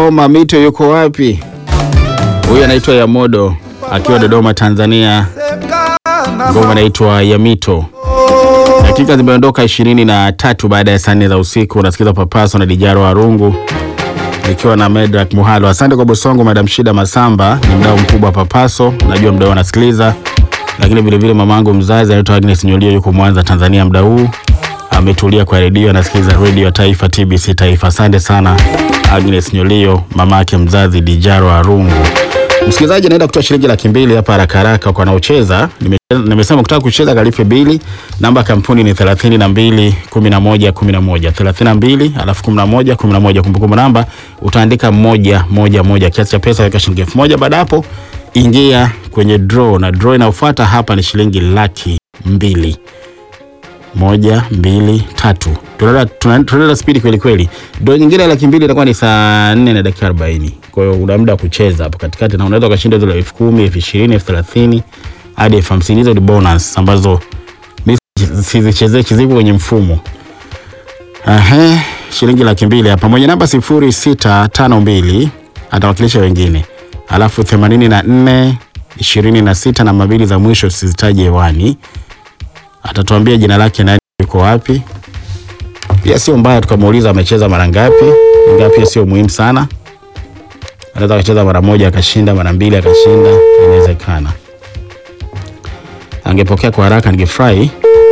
Dodoma. Mito yuko wapi? Huyu anaitwa Yamodo akiwa Dodoma, Tanzania. Ngoma inaitwa Yamito. Dakika zimeondoka ishirini na tatu baada ya saa nne za usiku. Unasikiza Papaso na Dijaro Arungu nikiwa na Medrak Muhalo. Asante kwa Bosongo. Madam Shida Masamba ni mdau mkubwa wa Papaso, najua mdau anasikiliza, lakini vilevile mamangu mzazi anaitwa Agnes Nyolio, yuko Mwanza, Tanzania. Mda huu ametulia kwa redio, anasikiliza redio ya Taifa, TBC Taifa. Asante sana Agnes Nyolio, mamake mzazi Dijaro Arungu. Msikilizaji anaenda kutoa shilingi laki mbili hapa haraka haraka kwa wanaocheza. Nime- Nimesema kutaka kucheza kalife bili. Namba ya kampuni ni 32 11 11 32 alafu 11 11. Kumbukumbu namba utaandika moja moja moja, kiasi cha pesa weka shilingi elfu moja. Baada hapo ingia kwenye draw, na draw inayofuata hapa ni shilingi laki mbili moja mbili tatu. Tunaenda tuna- tunaenda spidi kweli kweli. Ndo nyingine ya laki mbili itakuwa ni saa nne na dakika arobaini. Kwa hiyo una muda wa kucheza hapo katikati, na unaweza ukashinda zile elfu kumi elfu ishirini elfu thelathini hadi elfu hamsini Hizo ni bonus ambazo mi sizichezee zipo kwenye mfumo. Ahe, shilingi laki mbili hapa mwenye namba sifuri sita tano mbili atawakilisha wengine, alafu themanini na nne ishirini na sita na mabili za mwisho sizitaje hewani atatuambia jina lake nani, yuko wapi. Pia sio mbaya tukamuuliza amecheza mara ngapi, ingawa pia sio muhimu sana. Anaweza akacheza mara moja akashinda, mara mbili akashinda, inawezekana. Angepokea kwa haraka ningefurahi.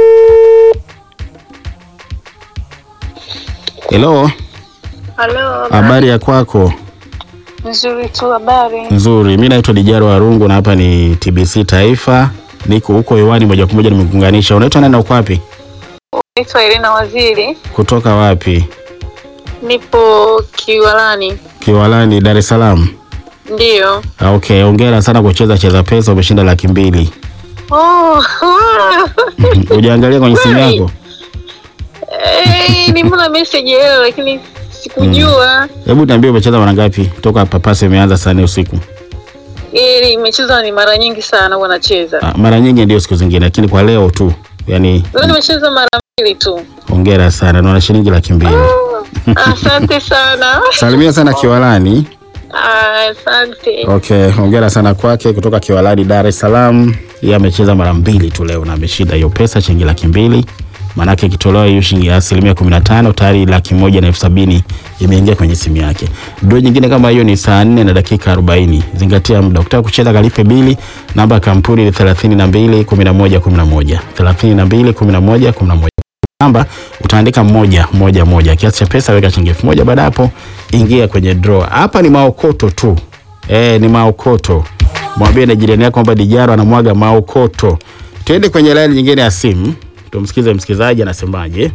Hello, Halo, habari ya kwako? nzuri tu. Habari? Nzuri, mi naitwa Dijaro Warungu na hapa ni TBC Taifa, niko huko hewani moja kwa moja, nimekuunganisha. Unaitwa nani na uko wapi? Naitwa Elena Waziri, Kutoka wapi? nipo Kiwalani. Kiwalani, Dar es Salaam. Ndiyo. Ah, Okay, hongera sana kwa kucheza cheza pesa, umeshinda laki mbili. Oh, Ujaangalia kwenye simu yako? hey, nimeona message leo lakini sikujua. Hebu niambie umecheza mara ngapi toka papasi imeanza saa nne usiku? Ili imecheza ni mara nyingi sana huwa nacheza. Ah, mara nyingi ndio siku zingine, lakini kwa leo tu. Yaani Leo nimecheza mara mbili tu. hongera sana, naona shilingi laki mbili. Asante sana. Salimia sana Kiwalani. Ah, Asante. Okay, hongera sana kwake kutoka Kiwalani, Dar es Salaam. Yeye amecheza mara mbili tu leo na ameshinda hiyo pesa shilingi laki mbili. Maanake ikitolewa hiyo shilingi ya asilimia kumi na tano tayari laki moja na elfu sabini imeingia kwenye simu yake. Dro nyingine kama hiyo ni saa nne na dakika arobaini. Zingatia muda. Ukitaka kucheza kalipe bili, namba ya kampuni ni thelathini na mbili kumi na moja kumi na moja thelathini na mbili kumi na moja kumi na moja namba utaandika moja moja moja, kiasi cha pesa weka shilingi elfu moja. Baada hapo ingia kwenye draw. Hapa ni maokoto tu e, ni maokoto. Mwambie na jirani yako kwamba Dijaro anamwaga maokoto. Tuende kwenye laini nyingine ya simu, tumsikize msikilizaji anasemaje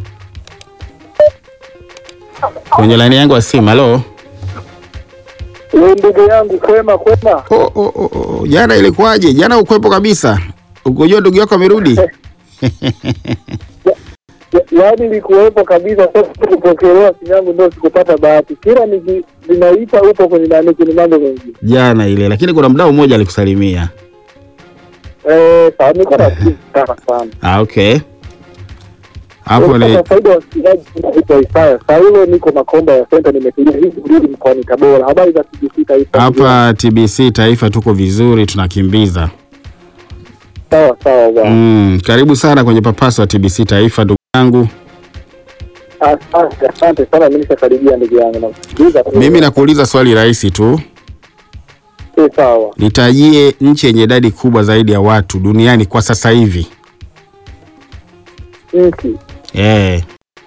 kwenye laini yangu ya simu. Halo, Wewe ndugu yangu, kwema kwema. oh, oh, oh, oh. Jana ilikuwaje? Jana ukwepo kabisa, ukujua ndugu yako amerudi. Ya- Yaani nilikuwepo kabisa, sasa kupokelewa simu yangu ndio sikupata bahati. Kila niki- ninaita upo kwenye nani kwenye mambo mengine. Jana ile, lakini kuna mdau mmoja alikusalimia. Eh, sawa niko na simu sana sana. Ah, okay. Hapo ni Kwa faida ya wasikilizaji naitwa Isaya. Saa ile niko Makomba ya Center nimetulia hivi kurudi mkoani Tabora. Habari za TBC Taifa. hapa TBC Taifa tuko vizuri, tunakimbiza. Sawa sawa bwana. Mm, karibu sana kwenye papaso wa TBC Taifa ndugu yangu. Asante asante sana mimi nishakaribia ndugu yangu. Nasikiliza. tu. Mimi nakuuliza swali rahisi tu, Eh, sawa. nitajie nchi yenye idadi kubwa zaidi ya watu duniani kwa sasa hivi. Nchi Eh,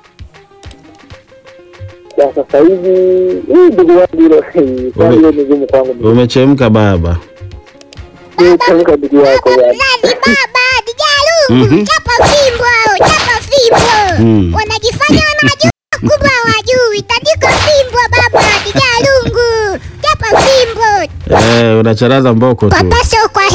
ya sasa hivi hii ndugu yangu hilo swali hilo ni gumu kwangu. mimi. umechemka baba. Nitamka ndugu yako bwana. Nani baba Dijalu Mhm. chapa fimbo chapa fimbo Mm. wanajifanya wanajua kumbe hawajui tandika fimbo baba Dijalungu chapa fimbo Eh, unacharaza mboko tu. papaso kwa